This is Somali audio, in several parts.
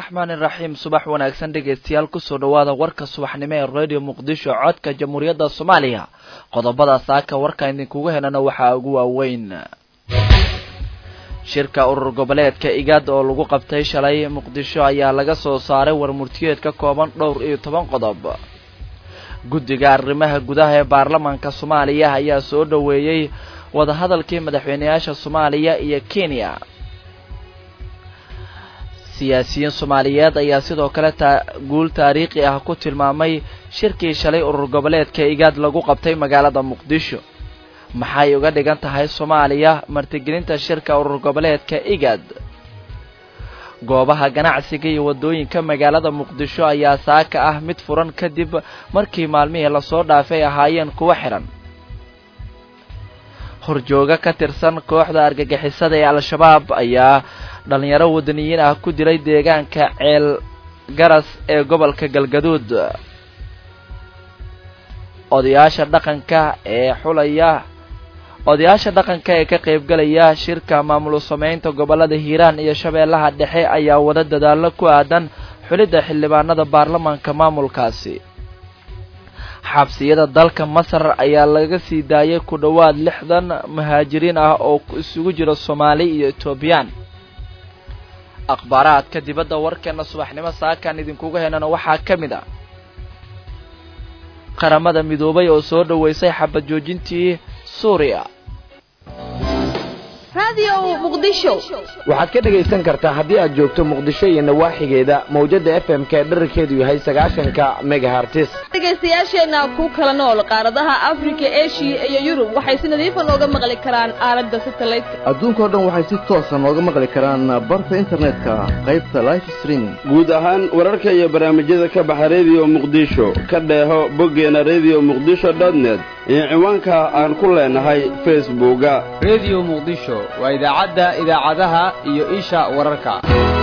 raxmaani raxiim subax wanaagsan dhegaystayaal kusoo dhawaada warka subaxnimo ee radio muqdisho codka jamhuuriyadda soomaaliya qodobada saaka warka idinkugu helana waxaa ugu waaweyn shirka urur goboleedka igaad oo lagu qabtay shalay muqdisho ayaa laga soo saaray warmurtiyeed ka kooban dhowr iyo toban qodob guddiga arrimaha gudaha ee baarlamaanka soomaaliya ayaa soo dhoweeyey wadahadalkii madaxweyneyaasha soomaaliya iyo kenya siyaasiyiin soomaaliyeed ayaa sidoo kale taa guul taariikhi ah ku tilmaamay shirkii shalay urur goboleedka igaad lagu qabtay magaalada muqdisho maxay uga dhigan tahay soomaaliya martigelinta shirka urur goboleedka igaad goobaha ganacsiga iyo waddooyinka magaalada muqdisho ayaa saaka ah mid furan kadib markii maalmihii lasoo dhaafay ahaayeen kuwa xihan horjooga ka tirsan kooxda argagixisada ee al-shabaab ayaa dhalinyaro wadaniyiin ah ku dilay deegaanka ceel garas ee gobolka galgaduud odayaasha dhaqanka ee xulaya odayaasha dhaqanka ee ka qaybgalaya shirka maamul sameynta gobolada hiiraan iyo shabeellaha dhexe ayaa wada dadaallo ku aadan xulidda xildhibaanada baarlamaanka maamulkaasi xabsiyada dalka masar ayaa laga sii daayay ku dhowaad lixdan muhaajiriin ah oo isugu jira soomaali iyo etoobiyaan akhbaaraadka dibadda warkeena subaxnimo saakan idinkuga helana waxaa ka mid ah qaramada midoobay oo soo dhoweysay xabad joojintii suuriya waxaad ka dhegaysan kartaa haddii aad joogto muqdisho iyo nawaaxigeeda mawjada f m k dherarkeedu yahay sagaashanka megahartis dhegaystayaasheenna ku kala nool qaaradaha afrika eshiya iyo yurub waxay si nadiifa nooga maqli karaan aalada satelliteka adduunkao dhan waxay si toosa nooga maqli karaan barta internetka qaybta life streaming guud ahaan wararka iyo barnaamijyada ka baxa rediyo muqdisho ka dheeho boggeena redio muqdisho dotnet iyo ciwaanka aan ku leenahay facebooka rediyo muqdisho waa idaacadda idaacadaha iyo isha wararka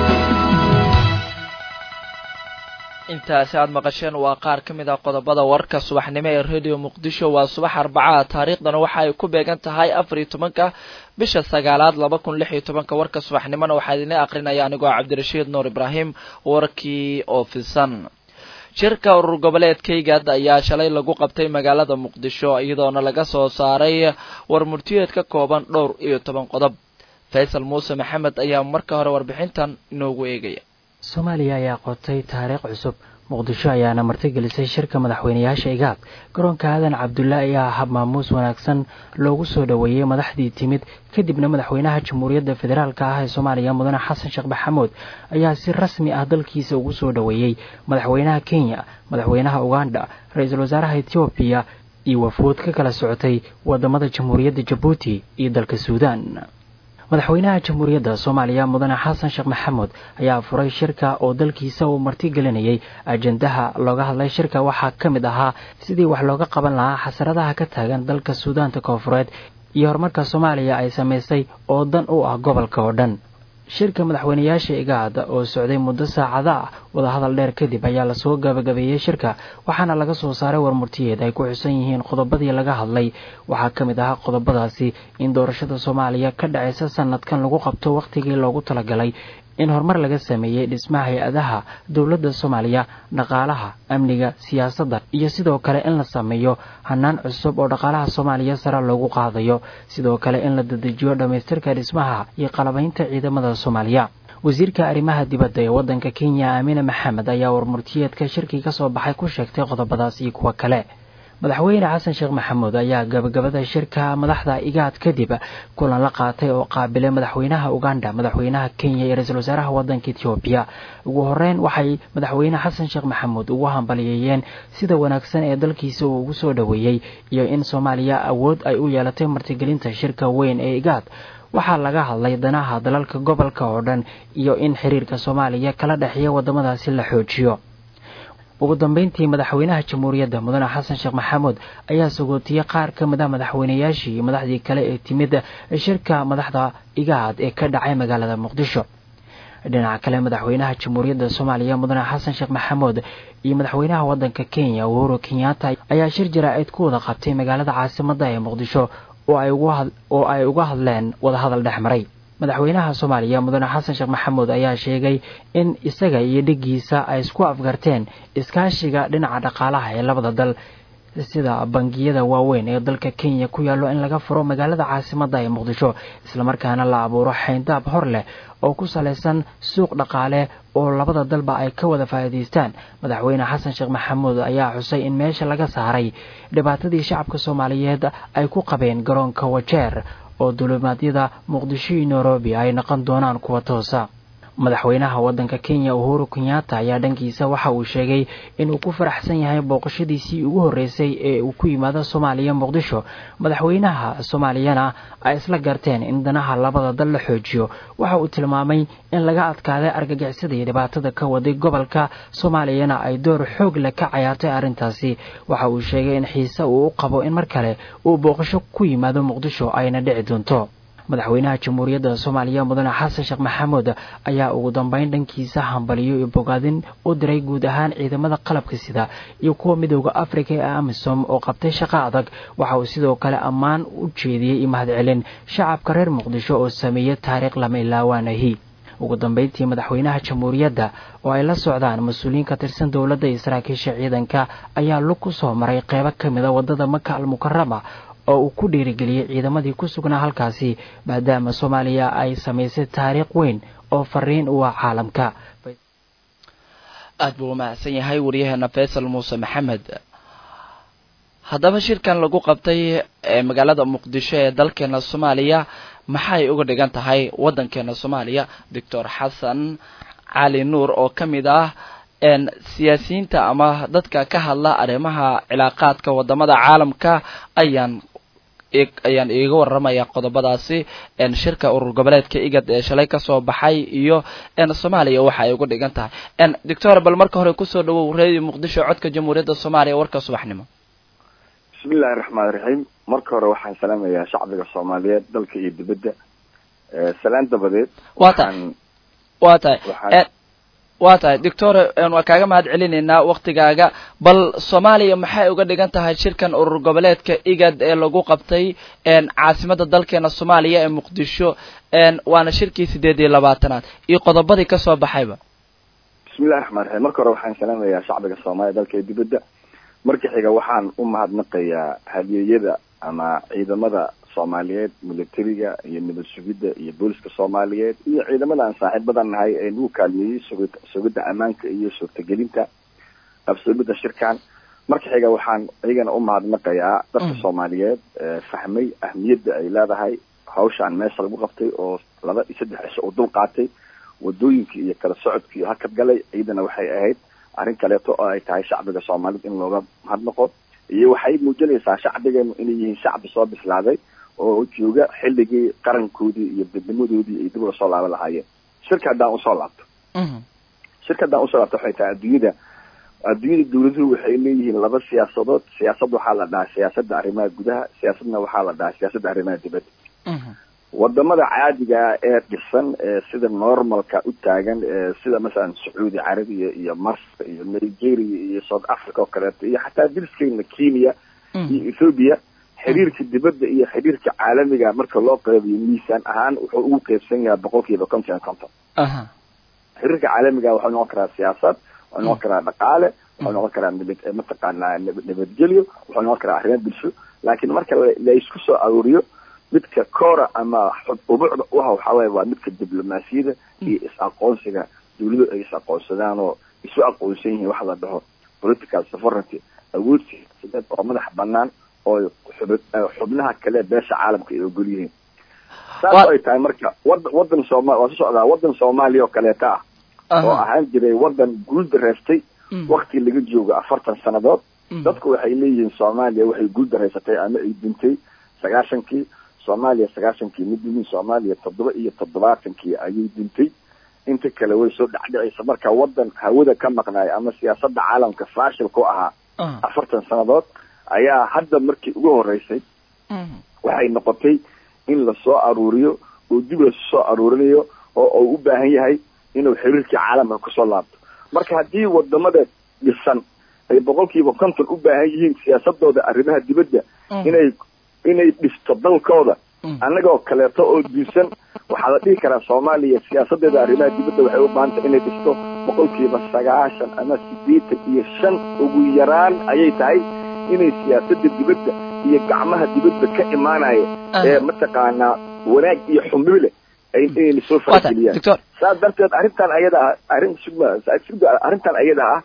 intaasi aada maqasheen waa qaar ka mid ah qodobada warka subaxnimo ee radio muqdisho waa subax arbacaa taariikhdana waxa ay ku beegan tahay afar iyo tobanka bisha sagaalaad laba kun lix iyo tobanka warka subaxnimona waxaa idin aqrinaya anigoo cabdirashiid nuur ibraahim warkii oo fisan shirka urur goboleedkaygaad ayaa shalay lagu qabtay magaalada muqdisho iyadoona laga soo saaray war murtiyeed ka kooban dhowr iyo toban qodob faysal muuse maxamed ayaa marka hore warbixintan inoogu eegaya soomaaliya ayaa qotay taariikh cusub muqdisho ayaana martigelisay shirka madaxweyneyaasha igaad garoonka aadan cabdulle ayaa hab maamuus wanaagsan loogu soo dhoweeyey madaxdii timid kadibna madaxweynaha jamhuuriyadda federaalk ah ee soomaaliya mudane xasan sheekh maxamuud ayaa si rasmi ah dalkiisa ugu soo dhoweeyey madaxweynaha kenya madaxweynaha uganda ra-iisul wasaaraha etoobiya iyo wafuud ka kala socotay wadamada jamhuuriyadda jabuuti iyo dalka suudaan madaxweynaha jamhuuriyadda soomaaliya mudane xasan sheekh maxamuud ayaa furay shirka oo dalkiisa uu martigelinayay ajendaha looga hadlay shirka waxaa ka mid ahaa sidii wax looga qaban lahaa xasaradaha ka taagan dalka suudaanta koonfureed iyo horumarka soomaaliya ay samaysay oo dan u ah gobolka oo dhan shirka madaxweyneyaasha igaad oo socday muddo saacada ah wadahadal dheer kadib ayaa lasoo gabagabeeyey shirka waxaana laga soo saaray warmurtiyeed ay ku xusan yihiin qodobadii laga hadlay waxaa ka mid ahaa qodobadaasi in doorashada soomaaliya ka dhacaysa sanadkan lagu qabto wakhtigii loogu talagalay in horumar laga sameeyey dhismaha hay-adaha dowladda soomaaliya dhaqaalaha amniga siyaasadda iyo sidoo kale in la sameeyo hanaan cusub oo dhaqaalaha soomaaliya sare loogu qaadayo sidoo kale in la dadejiyo dhammaystirka dhismaha iyo qalabaynta ciidamada soomaaliya wasiirka arrimaha dibadda ee waddanka kenya aamine maxamed ayaa warmurtiyeedka shirkii ka soo baxay ku sheegtay qodobadaas iyo kuwo kale madaxweyne xasan sheekh maxamuud ayaa gabagabada shirka madaxda igaad kadib kulan la qaatay oo qaabilay madaxweynaha uganda madaxweynaha kenya iyo ra-iisul wasaaraha waddanka etoobiya ugu horeyn waxay madaxweyne xasan sheekh maxamuud ugu hambaliyeeyeen sida wanaagsan ee dalkiisa uu ugu soo dhoweeyey iyo in soomaaliya awood ay u yeelatay martigelinta shirka weyn ee igaad waxaa laga hadlay danaha dalalka gobolka oo dhan iyo in xiriirka soomaaliya kala dhexeeya wadamadaasi la xoojiyo ugu dambeyntii madaxweynaha jamhuuriyadda mudane xasan sheekh maxamuud ayaa sagootiyey qaar ka mid ah madaxweyneyaashii iyo madaxdii kale ee timid shirka madaxda igaad ee ka dhacay magaalada muqdisho dhinaca kale madaxweynaha jamhuuriyadda soomaaliya mudane xasan sheekh maxamuud iyo madaxweynaha waddanka kenya uhuru kenyatta ayaa shir jaraa'id ku wada qabtay magaalada caasimadda ee muqdisho oo ay uga hadleen wadahadal dhex maray madaxweynaha soomaaliya mudane xasan sheekh maxamuud ayaa sheegay in isaga iyo dhigiisa ay isku afgarteen iskaashiga dhinaca dhaqaalaha ee labada dal sida bangiyada waaweyn ee dalka kenya ku yaallo in laga furo magaalada caasimadda ee muqdisho islamarkaana la abuuro xayndaab hor leh oo ku salaysan suuq dhaqaale oo labada dalba ay ka wada faa'iidaystaan madaxweyne xasan sheekh maxamuud ayaa xusay in meesha laga saaray dhibaatadii shacabka soomaaliyeed ay ku qabeen garoonka wajeer oo dulimaadyada muqdisho iyo nairobi ay noqon doonaan kuwa toosa madaxweynaha waddanka kenya uhuru kenyatta ayaa dhankiisa waxa uu sheegay inuu ku faraxsan yahay booqashadiisii ugu horreysay ee uu ku yimaado soomaaliya muqdisho madaxweynaha soomaaliyana ay isla garteen in danaha labada dal la xoojiyo waxa uu tilmaamay in laga adkaaday argagixisada iyo dhibaatada ka waday gobolka soomaaliyana ay door xoog leh ka cayaartay arrintaasi waxa uu sheegay in xiise uu u qabo in mar kale uu booqasho ku yimaado muqdisho ayna dhici doonto madaxweynaha jamhuuriyadda soomaaliya mudane xasan sheekh maxamuud ayaa ugu dambeyn dhankiisa hambaliyo iyo bogaadin u diray guud ahaan ciidamada qalabka sida iyo kuwa midooda afrika ee amisom oo qabtay shaqo adag waxa uu sidoo kale ammaan u jeediyey iyo mahadcelin shacabka reer muqdisho oo sameeyey taariikh lama ilaawaanahi ugu dambeyntii madaxweynaha jamhuuriyadda oo ay la socdaan mas-uuliyiin ka tirsan dowladda iyo saraakiisha ciidanka ayaa lug ku soo maray qeybo ka mida waddada maka al mukarama oo uu ku dhiirigeliyey ciidamadii ku sugnaa halkaasi maadaama soomaaliya ay samaysay taariikh weyn oo fariin u ah caalamka aad buu umahadsan yahay waryaheena faysal muuse maxamed haddaba shirkan lagu qabtay ee magaalada muqdisho ee dalkeena soomaaliya maxay uga dhigan tahay waddankeena soomaaliya doctor xasan cali nuur oo ka mid ah siyaasiyiinta ama dadka ka hadla arrimaha cilaaqaadka wadamada caalamka ayaan ayaan iiga waramaya qodobadaasi shirka urur goboleedka igad ee shalay kasoo baxay iyo soomaaliya waxa ay uga dhigan tahay doctor bal marka hore kusoo dhawow radio muqdisho codka jamhuuriyadda soomaaliya warka subaxnimo bismillahi raxmaan raxiim marka hore waxaan salaamayaa shacbiga soomaaliyeed dalka iyo dibadda salaan dabadeed wa tahay wa tahay waa tahay doctor waa kaaga mahad celinaynaa waktigaaga bal soomaaliya maxay uga dhigan tahay shirkan urur goboleedka igad ee lagu qabtay caasimada dalkeena soomaaliya ee muqdisho waana shirkii sideed iyo labaatanaad iyo qodobadii kasoo baxayba bismillahi raxmaan raxiim marka hore waxaan salaamayaa shacbiga soomaaliya dalka iyo dibadda marka xiga waxaan u mahadnaqayaa hadiyeeyada ama ciidamada soomaaliyeed militariga iyo nabad sugidda iyo booliska soomaaliyeed iyo ciidamada aan saaxiibadan nahay ee nagu kaalmeeyey sugi sugidda ammaanka iyo suurtagelinta absoomidda shirkan marka xiga waxaan iyagana u mahadnaqayaa dadka soomaaliyeed fahmay ahmiyadda ay leedahay hawshaan meesha lagu qabtay oo laba iyo saddex cisho uu dul qaatay wadooyinkii iyo kala socodkii iyo hakad galay ciidana waxay ahayd arrin kaleeto oo ay tahay shacbiga soomaaliyed in looga mahadnaqo iyo waxay muujinaysaa shacbigeenu inay yihiin shacbi soo bislaaday oo jooga xilligii qarankoodii iyo dadnimadoodii ay dib ula soo laaban lahaayeen shirka haddaan usoo laabto shirka haddaan usoo laabto waxay tahay adduunyada adduunyada dawladuhu waxay leeyihiin laba siyaasadood siyaasad waxaa la dhahaa siyaasadda arrimaha gudaha siyaasadna waxaa la dhahaa siyaasadda arrimaha dibadda wadamada caadiga ee dhisan ee sida normalka u taagan sida masalan sacuudi carabiya iyo masr iyo nigeria iyo south africa oo kaleeto iyo xataa dilskeyna kenya iyo ethoobia xiriirka dibadda iyo xiriirka caalamiga marka loo qeybiyo miisaan ahaan wuxuu ugu qeybsan yahay boqol kiiba konton iyo konton xiriirka caalamiga waxuu noqon karaa siyaasad wuxuu noqon karaa dhaqaale wuxuu noqon karaa nabad mataqaanaa nabadgelyo wuxuu noqon karaa arrimo bulsho laakiin marka la isku soo aruuriyo midka cora ama ubucda u ah waxaa waye waa midka diblomaasiyada iyo is-aqoonsiga dawladu ay is-aqoonsadaan oo isu aqoonsan yihiin waxa la dhaho political sovereignty awood siyaasadeed oo madax banaan oo xub xubnaha kale beesha caalamka ay ogol yihiin saas ay tahay marka wada wadan sooma waa su socdaa wadan soomaaliya oo kaleeta ah oo ahaan jiray wadan guul dareystay wakti laga joogo afartan sanadood dadku waxay leeyihiin soomaaliya waxay guul dareysatay ama ay dintay sagaashankii soomaaliya sagaashankii midmin soomaaliya toddoba iyo toddobaatankii ayay dintay inta kale way soo dhacdhicaysa marka wadan hawada ka maqnaay ama siyaasadda caalamka fashil ku ahaa afartan sanadood ayaa hadda markii ugu horeysay waxay noqotay in lasoo aruuriyo oo dib lasu soo aruurinayo oo uu u baahan yahay inuu xiriirkii caalamka kusoo laabto marka haddii wadamada dhisan ay boqol kiiba konton u baahan yihiin siyaasadooda arrimaha dibadda inay inay dhisto dalkooda annagoo kaleeto oo duusan waxaa la dhihi karaa soomaaliya siyaasadeeda arrimaha dibadda waxay u baahantay inay dhisto boqolkiiba sagaashan ama siddeetan iyo shan ugu yaraan ayay tahay inay siyaasada dibadda iyo gacmaha dibadda ka imaanaya ee mataqaanaa wanaag iyo xumile inayna soo farageliyaan saas darteed arrintan ayada ah arrin sugma arrintan ayada ah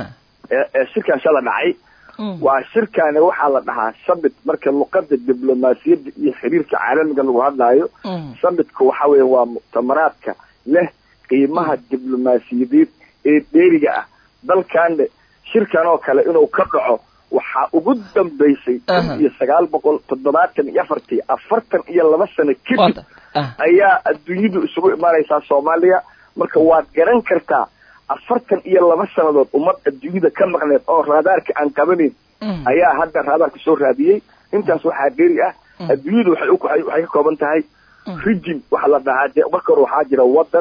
ee shirkan shala dhacay waa shirkaani waxaa la dhahaa summit marka luqada diblomaasiyadda iyo xiriirka caalamiga lagu hadlaayo summitka waxa weeye waa muctamaraadka leh qiimaha diblomaasiyadeed ee dheeriga ah dalkanne shirkan oo kale inuu ka dhaco waxaa ugu dambaysay kun iyo sagaal boqol toddobaatan iyo afartii afartan iyo laba sano kadib ayaa adduunyadu isugu imaanaysaa soomaaliya marka waad garan kartaa afartan iyo laba sannadood ummad adduunyada ka maqneed oo raadaarka aan qabanayn ayaa hadda raadaarka soo raadiyey intaas waxaa dheeri ah adduunyadu waxay waxay ka kooban tahay rijin waxa la dhahaa dee marka hore waxaa jira waddan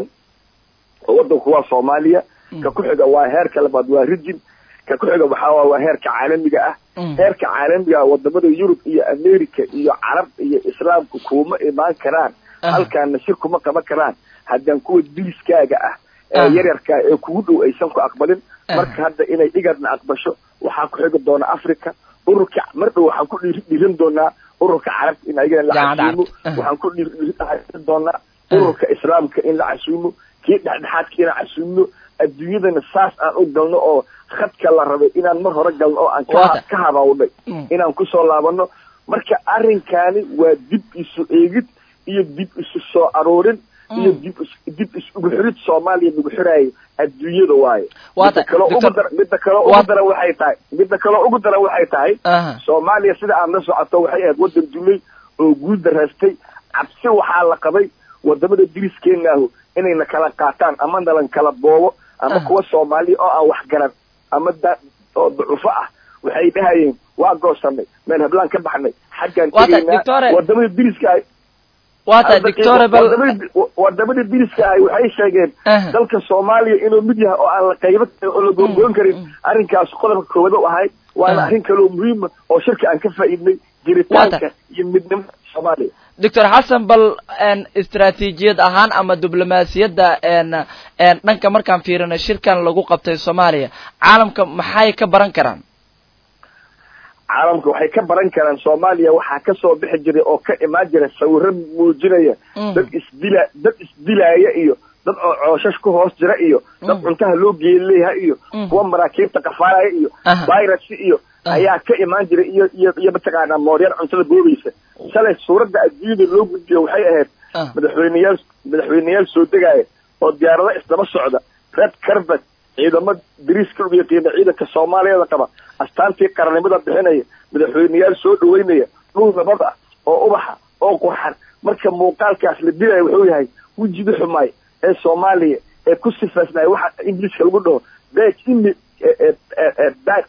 oo waddanku waa soomaaliya ka ku xiga waa heerka labaad waa rijin ka ku xiga waxaa waa heerka caalamiga ah heerka caalamiga ah wadamada yurub iyo america iyo carab iyo islaamku kuma imaan karaan halkaana shir kuma qaban karaan haddaan kuwa diliskaaga ah ee yaryarka ee kugu dhow aysan ku aqbalin marka hadda inay igadna aqbasho waxaa ku xigi doona africa ururka mar dhow waxaan ku dhiirin doonaa ururka carabta in ayagana la casuumo waxaan ku dhiirin doonaa ururka islaamka in la casuumo kii dhexdhexaadka inaan casuumno adduunyadana saas aan u galno oo khadka la rabay inaan mar hore galno oo aan ka habawnay inaan kusoo laabano marka arrinkaani waa dib isu eegid iyo dib isu soo aroorin iyo dib dib isugu xirid soomaaliya lagu xiraayo adduunyada waayo midda kaloo ugu dar midda kaloo ugu daran waxay tahay midda kaloo ugu daran waxay tahay soomaaliya sida aad la socoto waxay ahayd waddan dulay oo guul daraastay cabsi waxaa la qabay wadamada diriskeenaahu inayna kala qaataan ama nalan kala boobo ama kuwa soomaaliya oo aan wax garan ama da oo ducufo ah waxay dhahayeen waa goosanay meel hablaan ka baxnay xaggaan tegaynaa wadamada diriska wata dictore bal wadamada diriska ahi waxay sheegeen dalka soomaaliya inuu mid yahay oo aan la qaybo karin oo la goongoon karin arrinkaas qodobka koowaad u ahay waana arrin kaloo muhiima oo shirka aan ka faa'iidnay jiritaanka iyo midnimada soomaaliya doctor xasan bal istraatiijiyad ahaan ama diblomaasiyadda dhanka markaan fiirino shirkan lagu qabtay soomaaliya caalamka maxay ka baran karaan caalamka waxay ka baran karaan soomaaliya waxaa kasoo bixi jiray oo ka imaan jira sawiro muujinaya dad isdila dad isdilaaya iyo dad oo cooshash ku hoos jira iyo dad cuntaha loo geelileeyaha iyo kuwa maraakiibta qafaaraya iyo virus iyo ayaa ka imaan jiray iyo iyo iyo mataqaanaa mooryaan cuntada boobaysa shalay suuradda adduunyada loo gudbiyo waxay ahayd madaxweyneyaal madaxweyneyaal soo degaaya oo diyaarado isdaba socda red carbet ciidamo dariiska ugu yaqiina ciidanka soomaaliyeeda qaba astaantii qarannimada bixinaya madaxweyneyaal soo dhaweynaya dhul nabad ah oo ubaxa oo qurxan marka muuqaalkaas la dilaya wuxuu yahay wejida xumaay ee soomaaliya ee ku sifaysnaya waxa ingiliiska lagu dhaho bad image bad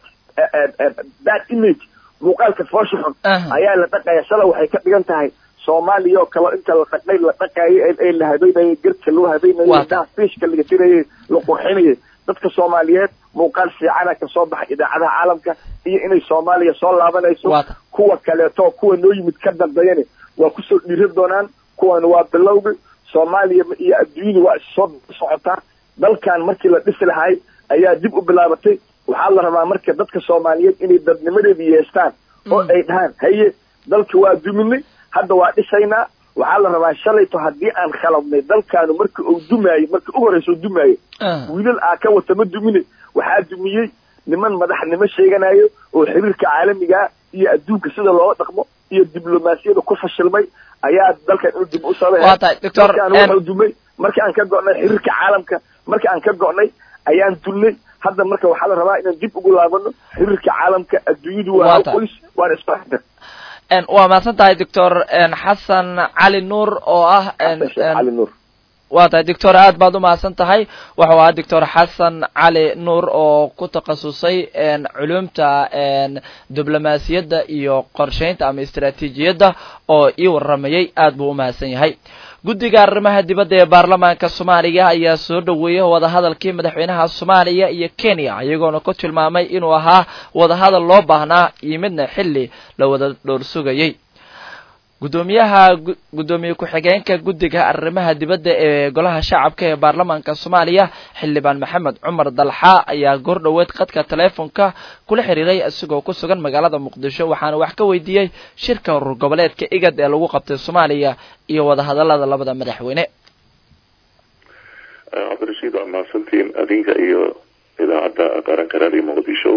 bad image muuqaalka foosha xun ayaa la dhaqaya shala waxay ka dhigan tahay soomaaliya oo kale inta la dhaqay la dhaqaayay ee la habeynayay garka loo habeynayay daha fiishka laga tirayay la qurxinayay dadka soomaaliyeed muuqaal fiicana ka soo baxay idaacadaha caalamka iyo inay soomaaliya soo laabanayso kuwa kaleeto kuwa noo yimid ka dambeeyana waa kusoo dhiiran doonaan kuwan waa bilowgi soomaaliya iyo adduunyadu waa issoo socotaa dalkan markii la dhisi lahay ayaa dib u bilaabatay waxaa la rabaa marka dadka soomaaliyeed inay dadnimadeeda yeestaan oo ay dhahaan haye dalka waa duminay hadda waa dhisaynaa waxaa la rabaa shalayto haddii aan khaladnay dalkaanu marka uu dumaayo marka u horeysa u dumaayo wiilal aa ka wata ma dumine waxaa dumiyey niman madaxnimo sheeganayo oo xiriirka caalamigaa iyo adduunka sida looga dhaqmo iyo diblomaasiyada ku fashilmay ayaa dalkan inuu dib u sabadalkaan wuxuu dumay markii aan ka go'nay xiriirka caalamka markii aan ka go'nay ayaan dulnay hadda marka waxaa la rabaa inaan dib ugu laabano xiriirka caalamka adduunyadu waa hal qoys waana isfahamta waa mahadsan tahay doctor xasan cali nuur oo ah cali nuur waa tahay doctor aad baad u mahadsan tahay wuxuu ahaa doctor xasan cali nuur oo ku takhasusay culumta diblomaasiyadda iyo qorsheynta ama istraatiijiyadda oo ii waramayay aad buu u mahadsan yahay guddiga arrimaha dibadda ee baarlamaanka soomaaliya ayaa soo dhoweeyay wadahadalkii madaxweynaha soomaaliya iyo kenya iyagoona ku tilmaamay inuu ahaa wadahadal loo baahnaa iyo midna xilli la wada dhowr sugayey gudoomiyaha gudoomiye ku-xigeenka guddiga arrimaha dibadda ee golaha shacabka ee baarlamaanka soomaaliya xildhibaan maxamed cumar dalxa ayaa goor dhoweed khadka taleefonka kula xiriiray isagoo ku sugan magaalada muqdisho waxaana wax ka weydiiyey shirka urur goboleedka igad ee lagu qabtay soomaaliya iyo wadahadalada labada madaxweyne cabdirashiid waa mahadsantiin adinka iyo idaacadda qaranka raadiyo muqdisho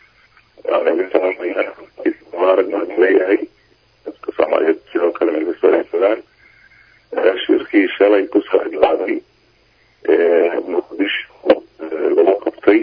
leeyahay dadka soomaaliyeed sidoo kale meel kastoo ay fogaan shirkii shalay kusoo idlaaday muqdisho lagu qabtay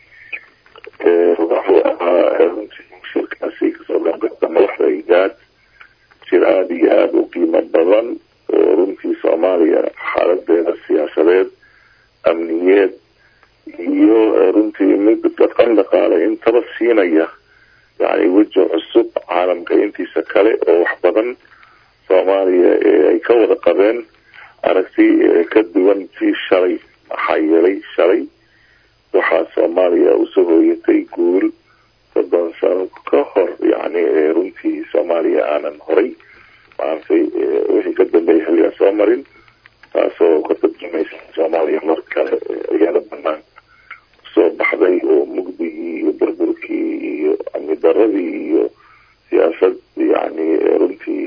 wuxuu ahaa runtii shirkaasi kasoo gaabgata madaxda igaad shir aada iyo aada u qiimo badan oo runtii soomaaliya xaaladeeda siyaasadeed amniyeed iyo runtii mid dhaqan dhaqaale intaba siinaya yani weji cusub caalamka intiisa kale oo wax badan soomaaliya ay ka wada qabeen aragti ka duwan tii shalay maxaa yeelay shalay waxaa soomaaliya usoo hooyatay guul soddon sano ka hor yani runtii soomaaliya aanan horay maaragtay wixii ka dambeeyay xilligaa soo marin taasoo ka tarjumaysa soomaaliya mar kale ayaada banaan usoo baxday oo mugdigii iyo burburkii iyo amni daradii iyo siyaasad yani runtii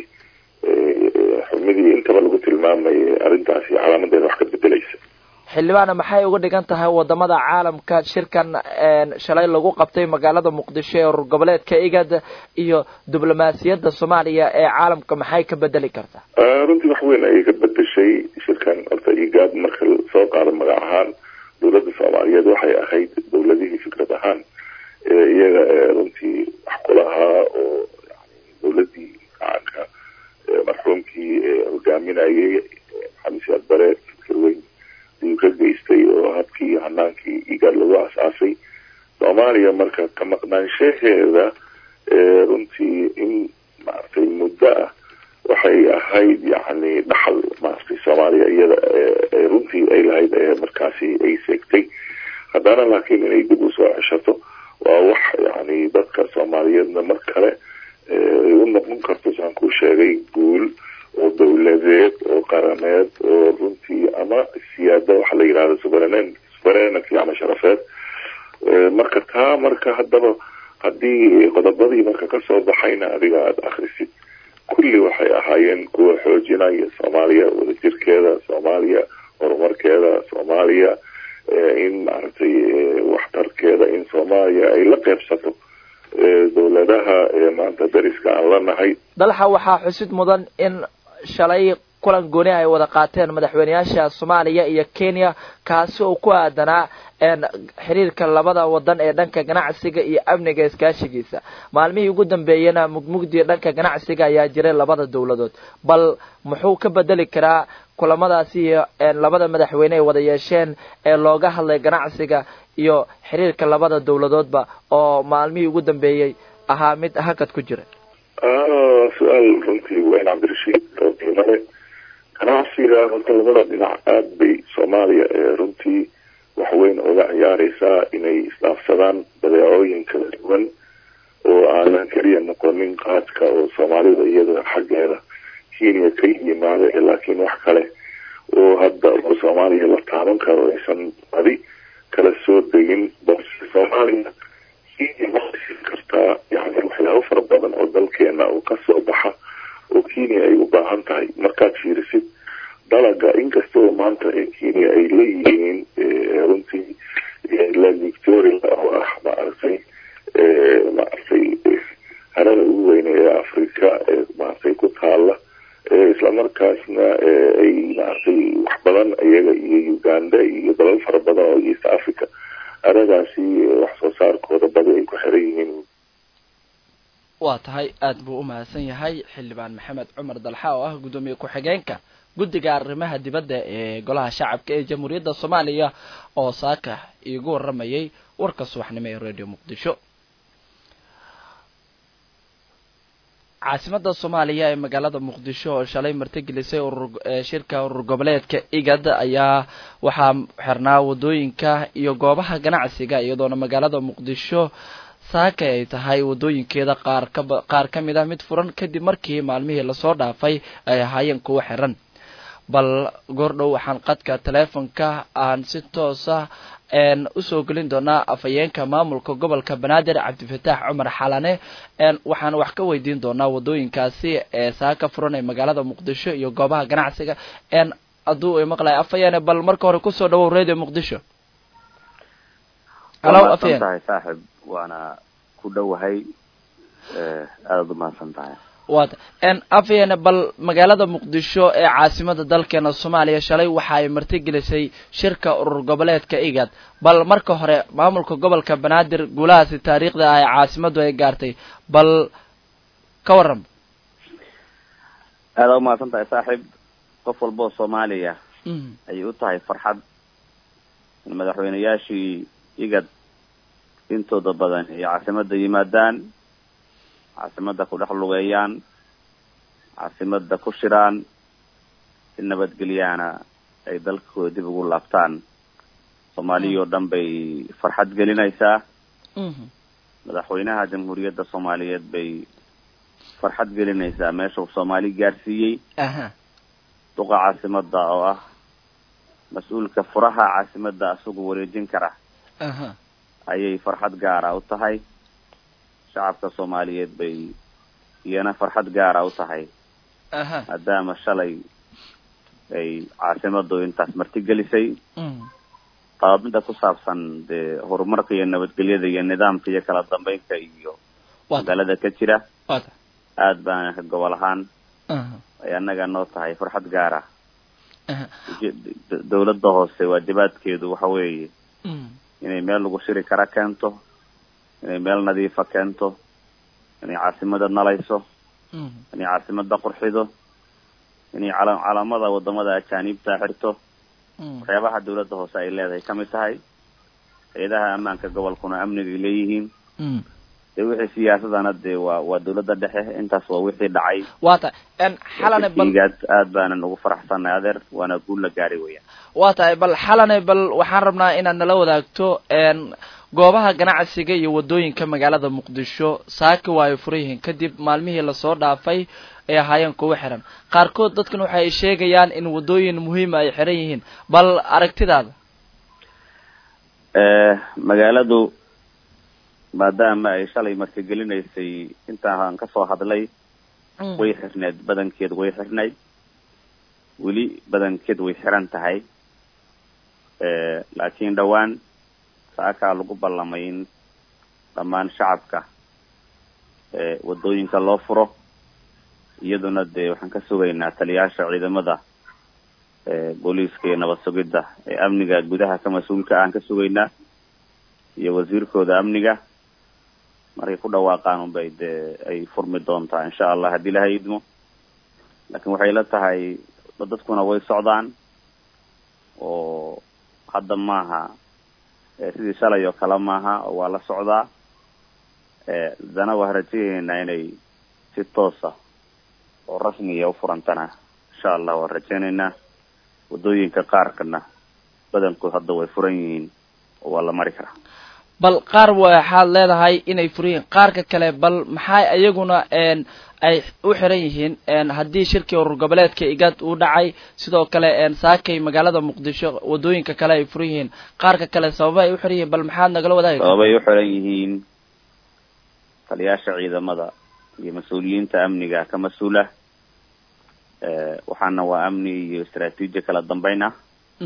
xumidii intaba lagu tilmaamayay arrintaasi calaamadeeda wax ka bedelaysa xildhibaana maxay uga dhigan tahay wadamada caalamka shirkan shalay lagu qabtay magaalada muqdisho ee urur goboleedka igad iyo diblomaasiyadda soomaaliya ee caalamka maxay ka bedeli kartaa runtii wax weyn ayay ka bedeshay shirkan horta igaad marka soo qaado magac ahaan dowladda soomaaliyeed waxay ahayd dowladihii fikrad ahaan iyaga runtii wax kulahaa oo dowladii gacanka marxuumkii hogaaminayay maxamed siyaad bare fikir weyn ayuu ka geystay oo habkii hanaankii igaad lagu asaasay soomaaliya marka ka maqnaanshaheeda runtii in maaragtay muddo ah waxay ahayd yani dhaxal maaragtay soomaaliya iyada runtii ay lahayd markaasi ay seegtay haddana laakiin inay dib usoo ceshato waa wax yani dadka soomaaliyeedna mar kale ay u noqon karto saan kuu sheegay guul oo dowladeed oo qarameed oo runtii ama siyaada waxa la yidhahda suverenin suverenity ama sharafeed marka taa marka haddaba haddii qodobadii marka kasoo baxayna adiga aada akrisid kulli waxay ahaayeen kuwa xoojinaya soomaaliya wadajirkeeda soomaaliya horumarkeeda soomaaliya in maaragtay waxtarkeeda in soomaaliya ay la qeybsato dowladaha maanta dariska aan la nahay dalxa waxaa xusid mudan in shalay kulan gooni ay wada qaateen madaxweyneyaasha soomaaliya iyo kenya kaasi oo ku aadanaa xiriirka labada wadan ee dhanka ganacsiga iyo amniga iskaashigiisa maalmihii ugu dambeeyena mugmugdii dhanka ganacsiga ayaa jiray labada dowladood bal muxuu ka bedeli karaa kulamadaasi iyo labada madaxweyne ay wada yeesheen ee looga hadlay ganacsiga iyo xiriirka labada dowladoodba oo maalmihii ugu dambeeyey ahaa mid hakad ku jira su-aal runtii weyn cabdirashiid oo qiimale ganacsiga horta labada dhinac aada bay soomaaliya runtii wax weyn oga ciyaareysaa inay isdhaafsadaan badeecooyin kala duwan oo aanan keliya noqonin qaadka oo soomaalida iyada xaggeeda kenya ka yimaada laakiin wax kale oo hadda oo soomaaliya la taaban karo aysan badi kala soo degin balse soomaaliya kenya waxay siin kartaa yani waxyaabo fara badan oo dalkeena oo kasoo baxa oo kenya ay u baahan tahay markaad fiirisid dalaga inkastoo maanta ee kenya ay leeyihiin runtii la victoria oo ah maaragtay maaragtay harada ugu weyne ee africa ee maaragtay ku taala islamarkaasna ay maaragtay wax badan iyaga iyo uganda iyo dalal fara badan oo east africa haradaasi wax soo saarkooda badi ay ku xiran yihiin waa tahay aada buu u mahadsan yahay xildhibaan maxamed cumar dalxa oo ah guddoomiye ku-xigeenka guddiga arrimaha dibadda ee golaha shacabka ee jamhuuriyadda soomaaliya oo saaka iigu waramayay warka subaxnimo ee radio muqdisho caasimada soomaaliya ee magaalada muqdisho oo shalay martigelisay urur shirka urur goboleedka igad ayaa waxaa xirnaa wadooyinka iyo goobaha ganacsiga iyadoona magaalada muqdisho saaka ay tahay wadooyinkeeda qaar kaba qaar ka mid ah mid furan kadib markii maalmihii lasoo dhaafay ay ahaayeen kuwo xiran bal goordhow waxaan qadka teleefonka aan si toosa usoo gelin doonaa afhayeenka maamulka gobolka banaadir cabdifataax cumar xalane waxaan wax ka weydiin doonaa wadooyinkaasi ee saaka furan ee magaalada muqdisho iyo goobaha ganacsiga hadduu maqlay afhayeene bal marka hore kusoo dhawow radio muqdisho halo afhayeen tahay saaxib waana ku dhowahay aadaad umahadsan tahay waata afhayeene bal magaalada muqdisho ee caasimada dalkeena soomaaliya shalay waxa ay martigelisay shirka urur goboleedka igad bal marka hore maamulka gobolka banaadir guulahaasi taariikhda ah ee caasimadu ay gaartay bal ka waran aada umahadsan tahay saaxib qof walba oo soomaaliya ayay u tahay farxad in madaxweyneyaashii igad intooda badan ay caasimada yimaadaan caasimada ku dhex lugeeyaan caasimada ku shiraan si nabadgelyaana ay dalkooda dib ugu laabtaan soomaaliya oo dhan bay farxad gelinaysaa madaxweynaha jamhuuriyadda soomaaliyeed bay farxad gelinaysaa meesha uu soomaali gaarsiiyey duqa caasimada oo ah mas-uulka furaha caasimada isagu wareejin kara ayay farxad gaara u tahay shacabka soomaaliyeed bay iyana farxad gaara u tahay maadaama shalay ay caasimadu intaas martigelisay qaabmida ku saabsan dee horumarka iyo nabadgelyada iyo nidaamka iyo kala dambeynka iyo magaalada ka jira aad baana ka gobol ahaan ay annaga noo tahay farxad gaara dawladda hoose waajibaadkeedu waxa weeye inay meel lagu shiri kara keento inay meel nadiifa keento inay caasimada nalayso inay caasimada qurxido inay cala calaamada wadamada ajaaniibta xirto waxyaabaha dawladda hoose ay leedahay kamid tahay hay-adaha ammaanka gobolkuna amnigay leeyihiin dee wixii siyaasadana dee waa waa dawladda dhexe intaas waa wixii dhacay wata xalane bal igaad aad baanan ugu faraxsanay adeer waana guul la gaari weeyaan waa tahay bal xalane bal waxaan rabnaa inaad nala wadaagto goobaha ganacsiga iyo wadooyinka magaalada muqdisho saaki waa ay furan yihiin kadib maalmihii lasoo dhaafay ay ahaayeen kuwa xiran qaarkood dadkan waxa ay sheegayaan in wadooyin muhiima ay xiran yihiin bal aragtidaada magaaladu maadaama ay shalay martigelinaysay intaan kasoo hadlay way xirneed badankeed way xirnayd weli badankeed way xiran tahay laakiin dhowaan saakaa lagu ballamay in dhammaan shacabka wadooyinka loo furo iyaduna dee waxaan ka sugaynaa taliyaasha ciidamada booliiska iyo nabad sugidda ee amniga gudaha ka mas-uulka aan ka sugaynaa iyo wasiirkooda amniga markay ku dhawaaqaan unbay dee ay furmi doontaa insha allah haddii laha idmo laakiin waxay la tahay dadkuna way socdaan oo hadda maaha sidii shalay oo kale maaha oo waa la socdaa dana waa rajaynaynaa inay si toosa oo rasmiya ufurantana insha allah waan rajaynaynaa wadooyinka qaarkana badankood hadda way furan yihiin oo waa la mari karaa bal qaar waxaad leedahay inay furan yihiin qaarka kale bal maxaa iyaguna ay u xiran yihiin haddii shirkii urur goboleedka igad uu dhacay sidoo kale saakay magaalada muqdisho wadooyinka kale ay furan yihiin qaarka kale sababa ay u xiran yihiin bal maxaad nagala wadaagi sababay u xiran yihiin taliyaasha ciidamada iyo mas-uuliyiinta amniga ka mas-uula waxaana waa amni iyo istraatiiji kala dambeyn ah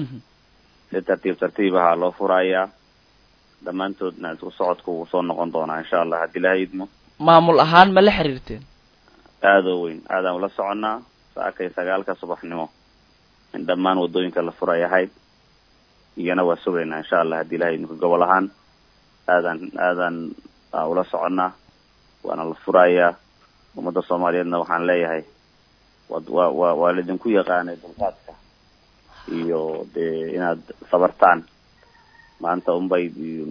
si tartiib tartiib ahaa loo furayaa dhammaantoodna isku socodka wuu soo noqon doonaa insha allah haddii laha idmo maamul ahaan ma la xiriirteen aada oo weyn aadaan ula soconnaa saakay sagaalka subaxnimo in dhammaan wadooyinka la furay ahayd iyana waa sugaynaa insha allah haddii laha idmo gobol ahaan aadaan aadaan ula soconnaa waana la furayaa ummadda soomaaliyeedna waxaan leeyahay wad wa wa waa laidinku yaqaanay dulqaadka iyo dee inaad sabartaan maanta unbay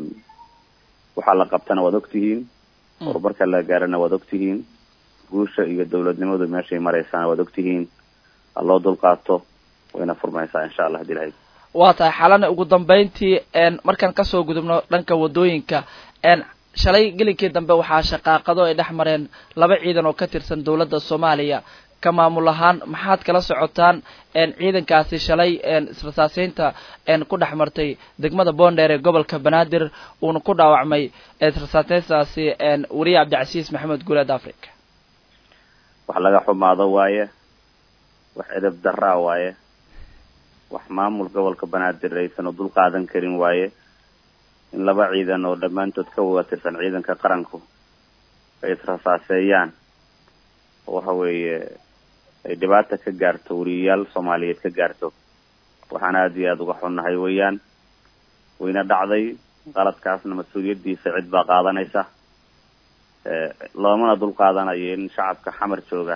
waxaa la qabtana waad ogtihiin horumarka la gaarana waad ogtihiin guusha iyo dawladnimadu meeshay maraysaana waad ogtihiin ha loo dulqaato wayna furmaysaa insha allah hadii lahayd waa tahay xalana ugu dambeyntii markaan kasoo gudubno dhanka wadooyinka shalay gelinkii dambe waxaa shaqaaqado ay dhex mareen laba ciidan oo ka tirsan dowladda soomaaliya ka maamul ahaan maxaad kala socotaan ciidankaasi shalay israsaaseynta ku dhex martay degmada boondheer ee gobolka banaadir uuna ku dhaawacmay israsaaseyntaasi wariye cabdicasiis maxamed guuleed africa wax laga xumaado waaye wax edeb daraa waaye wax maamul gobolka banaadir aysan u dul qaadan karin waaye in laba ciidan oo dhammaantood ka wada tirsan ciidanka qaranku ay israsaaseeyaan oo waxa weeye ay dhibaata ka gaarto wariyayaal soomaaliyeed ka gaarto waxaan aada iyo aada uga xunnahay weeyaan wayna dhacday qaladkaasna mas-uuliyaddiisa cid baa qaadanaysa loomana dul qaadanayo in shacabka xamar jooga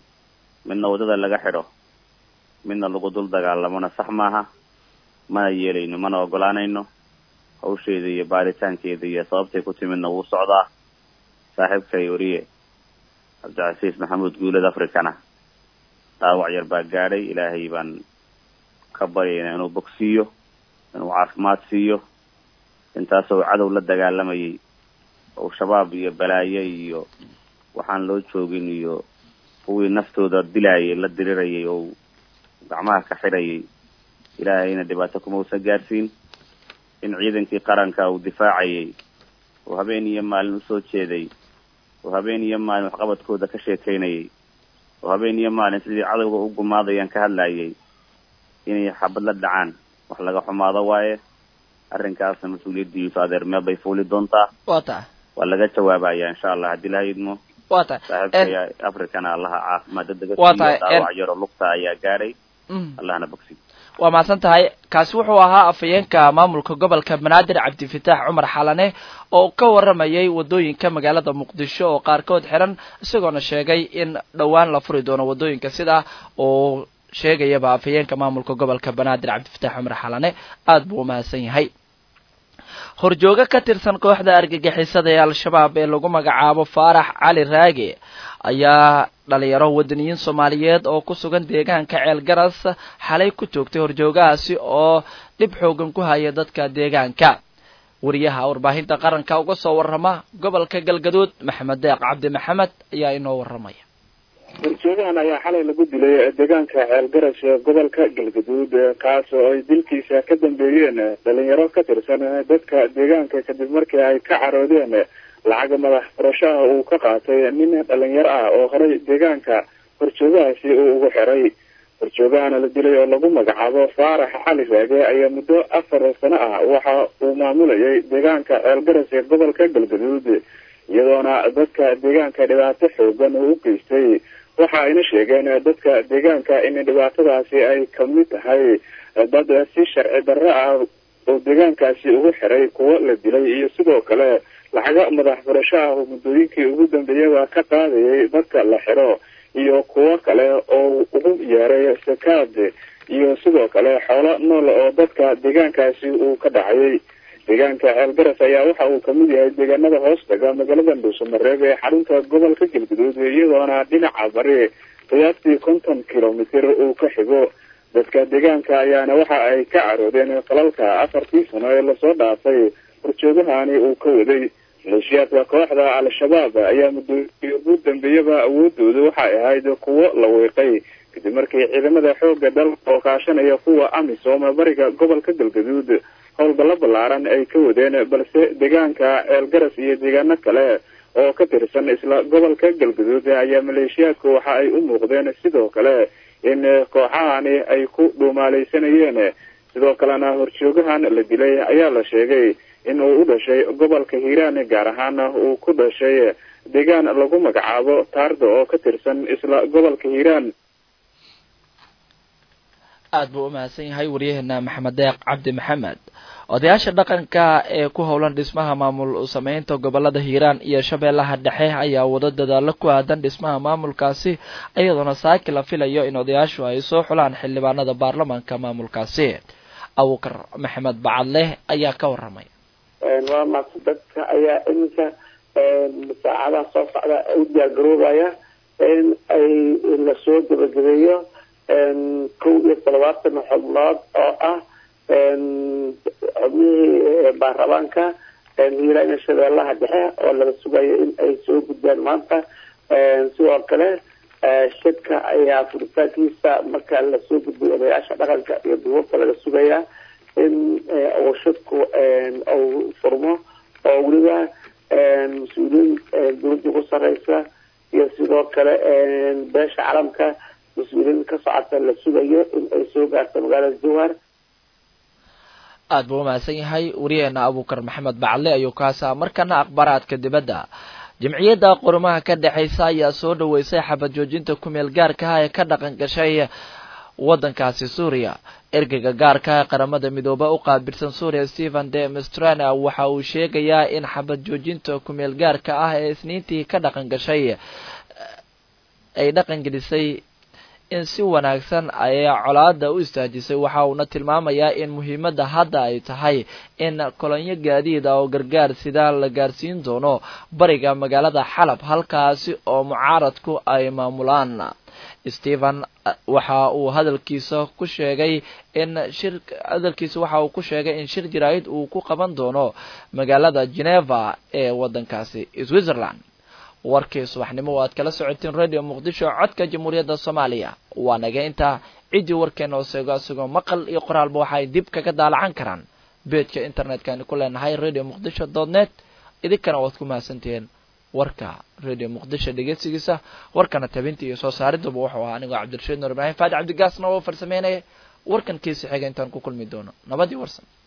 midna waddada laga xidho midna lagu dul dagaalamona sax maaha mana yeelayno mana ogolaanayno hawsheeda iyo baaritaankeeda iyo sababtay ku timidna wuu socdaa saaxiibkay wariye cabdicasiis maxamuud guuled africana dhaawac yar baa gaadhay ilaahay baan ka baryayna inuu bogsiiyo inuu caafimaad siiyo intaasoo cadow la dagaalamayay oo shabaab iyo balaaye iyo waxaan loo joogin iyo kuwii naftooda dilaayay la dirirayay oo gacmaha ka xidhayay ilaahayna dhibaato kuma usan gaadhsiin in ciidankii qaranka uu difaacayay oo habeen iyo maalin usoo jeeday oo habeen iyo maalin waxqabadkooda ka sheekaynayay oo habeen iyo maalin sidii cadowga u gumaadayaan ka hadlayay inay xabad la dhacaan wax laga xumaado waaye arrinkaasna mas-uuliyaddiisu adeer meel bay fuuli doontaa wa tahay waa laga jawaabaya insha allah haddii laha idmo wa tahay saaxiibkaya africana allaha caafimaad dadaga Waa tahay, dhaawac yaro lugta ayaa gaadhay allahna bogsi waa mahadsan tahay kaasi wuxuu ahaa afhayeenka maamulka gobolka banaadir cabdifitaax cumar xalane oo ka waramayay wadooyinka magaalada muqdisho oo qaarkood xiran isagoona sheegay in dhowaan la furi doono wadooyinka sidaa oo sheegayaba afhayeenka maamulka gobolka banaadir cabdifitaax cumar xalane aada buu umahadsan yahay horjoogo ka tirsan kooxda argagixisada ee al-shabaab ee lagu magacaabo faarax cali raage ayaa dhalinyaro wadaniyiin soomaaliyeed oo ku sugan deegaanka ceelgaras xalay ku joogtay horjoogahaasi oo dhib xoogan ku haya dadka deegaanka wariyaha warbaahinta qaranka uga soo warrama gobolka galgaduud maxamed deeq cabdi maxamed ayaa inoo warramaya horjoogahan ayaa xalay lagu dilay deegaanka ceelgaras ee gobolka galgaduud kaas oo ay dilkiisa ka dambeeyeen dhalinyaro ka tirsan dadka deegaanka kadib markii ay ka caroodeen lacag madax furashaha uu ka qaatay nin dhalinyaro ah oo horay deegaanka horjoogahaasi uu ugu xiray horjoogahana la dilay oo lagu magacaabo faarax cali raage ayaa muddo afar sano ah waxa uu maamulayay deegaanka ceelgaras ee gobolka galgaduud iyadoona dadka deegaanka dhibaato xoogan uu u geystay waxa ayna sheegeen dadka deegaanka in dhibaatadaasi ay kamid tahay dad si sharci darro ah oo deegaankaasi ugu xiray kuwo la dilay iyo sidoo kale lacaga madax furasho ah oo muddooyinkii ugu dambeeyaba ka qaadayay dadka la xiro iyo kuwo kale oo ugu yeeray sakaad iyo sidoo kale xoolo nool oo dadka deegaankaasi uu ka dhacayay deegaanka ceelgaras ayaa waxa uu kamid yahay deegaanada hoostaga magaalada dhuusamareeb ee xarunta gobolka galguduud iyadoona dhinaca bari qiyaastii konton kilomitr uu ka xigo dadka deegaanka ayaana waxa ay ka caroodeen falalka afartii sano ee lasoo dhaafay horjoogahani uu ka waday maleeshiyaadka kooxda al-shabaab ayaa muddooyinkii ugu dambeeyaba awoodooda waxay ahayd kuwo la weeqay kadib markii ciidamada xooga dalka oo kaashanaya kuwa amisom bariga gobolka galgaduud howlgallo ballaaran ay ka wadeen balse deegaanka ceelgaras iyo deegaano kale oo ka tirsan isla gobolka galgaduud ayaa maleeshiyaadku waxa ay u muuqdeen sidoo kale in kooxahani ay ku dhuumaaleysanayeen sidoo kalena horjoogahan la dilay ayaa la sheegay in uu u dhashay gobolka hiiraan gaar ahaan uu ku dhashay deegaan lagu magacaabo taarda oo ka tirsan isla gobolka hiiraan aada buu umahadsan yahay waryaheena maxamed deeq cabdi maxamed odayaasha dhaqanka ee ku howlan dhismaha maamul sameynta gobolada hiiraan iyo shabeellaha dhexe ayaa wado dadaalo ku aadan dhismaha maamulkaasi iyadoona saaki la filayo in odayaashu ay soo xulaan xildhibaanada baarlamaanka maamulkaasi abukar maxamed bacadleh ayaa ka waramaya waa maaqsad dadka ayaa iminka saacadaha soo socda u diyaargaroobaya in ay lasoo gebagabeeyo kow iyo toddobaatan xubnood oo ah xubnihii baarlamaanka hiiraan iyo shabeellaha dhexe oo laga sugayo in ay soo gudbaan maanta sidoo kale shirka ayaa furitaankiisa marka lasoo gudbiyo odayaasha dhaqanka iyo duubabka laga sugayaa in uu shirku uu furmo oo weliba mas-uuliyiin dowladda ku sareysa iyo sidoo kale beesha calamka mas-uuliyiin ka socota la sugayo in ay soo gaarto magaalada jowhar aad buu umahadsan yahay wariyeena abuukar maxamed bacadle ayuu kaasaa markana akhbaaraadka dibadda jimciyadda qurmaha ka dhexaysa ayaa soo dhaweysay xabad joojinta kumeel gaarka ah ee ka dhaqan gashay waddankaasi suuriya ergeyga gaarka ee qaramada midoobe u qaabilsan suuriya stephen de mistrana waxa uu sheegayaa in xabad joojinta kumeel gaarka ah ee isniintii ka dhaqan gashay ay dhaqan gelisay in si wanaagsan ayay colaada u istaajisay waxa uuna tilmaamayaa in muhiimadda hadda ay tahay in kolonyo gaadiid ah oo gargaar sidaa la gaarsiin doono bariga magaalada xalab halkaasi oo mucaaradku ay maamulaan stephen waxa uu hadalkiisa ku sheegay in shir hadalkiisa waxa uu ku sheegay in shir jaraa'id uu ku qaban doono magaalada geneva ee waddankaasi switzerland warkii subaxnimo o aad kala socotiin radio muqdisho codka jamhuuriyadda soomaaliya waa naga intaa ciddii warkeena oo seego isagoo maqal iyo qoraalba waxaay dib kaga daalacan karaan beedka internetkani ku leenahay radio muqdisho dot net idinkana waad ku mahadsantihiin warka radio muqdisho dhegeysigiisa warkana tabinta iyo soo saariduba wuxuu ahaa anigoo cabdirashiid nuur ibraahim faadi cabdigaasna oo farsameynaya warkan kiisi xiga intaan ku kulmi doono nabadii warsan